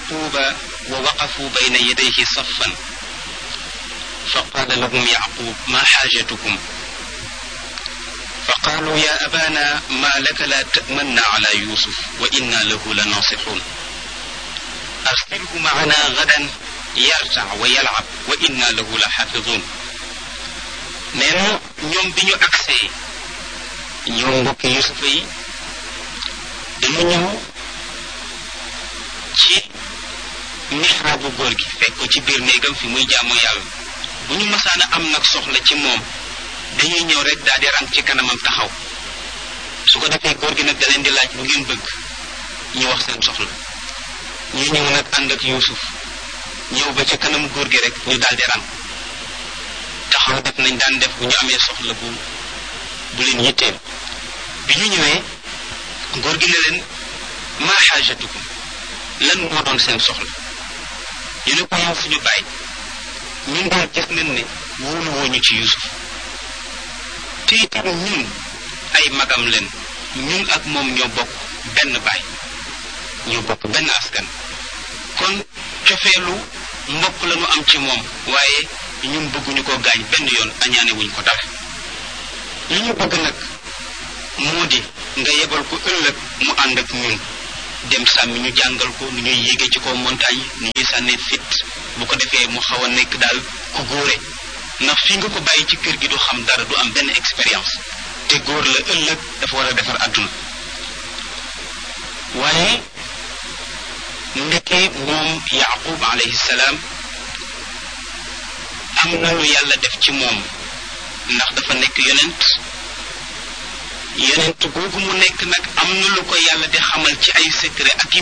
yaquba wa waqafu bayna yadayhi saffan fa qaala lahum yaqub ma xaajatukum fa qaalu ya abana ma laka la tamanna ala yusuf wa inna lahu la nasixun arsilhu macana gadan yartac wa yalcab wa inna lahu la xafidun nee na ñoom bi ñu agsee ñoom mbokki yusufa yi dañu ñëw ci mixraabu góor gi fekk ko ci biir néegam fi muy jaamu yàlla bu ñu masaana am nag soxla ci moom dañuy ñëw rek daal di rang ci kanamam taxaw su ko defee góor gi nag da leen di laaj bu ngeen bëgg ñu wax seen soxla ñu ñëw nag ànd ak yuusuf ñëw ba ci kanam góor gi rek ñu daal di rang taxaw def nañ daan def bu ñu amee soxla bu bu leen yitteel bi ñu ñëwee góor gi ne leen maa xaajatukum lan moo doon seen soxla ñu ne ko yow suñu baay ñun daal gis nañ ne wóolu wooñu ci Yuusuf te itam ñun ay magam leen ñun ak moom ñoo bokk benn baay ñoo bokk benn askan kon cofeelu mbokk la ñu am ci moom waaye ñun bëgguñu ko gaañ benn yoon añaane wuñ ko dara li ñu bëgg nag moo di nga yebal ko ëllëg mu ànd ak ñun dem sàmmi ñu jàngal ko nu ñuy yéege ci kaw montagne nu ñuy sànnee fit bu ko defee mu xaw a nekk daal ku góore ndax fi nga ko bàyyi ci kër gi du xam dara du am benn expérience te góor la ëllëg dafa war a defar àdduna waaye ndeke moom yaqub alayhi salaam am na lu yàlla def ci moom ndax dafa nekk yonent yonent googu mu nekk nag am na lu ko yàlla di xamal ci ay secret ak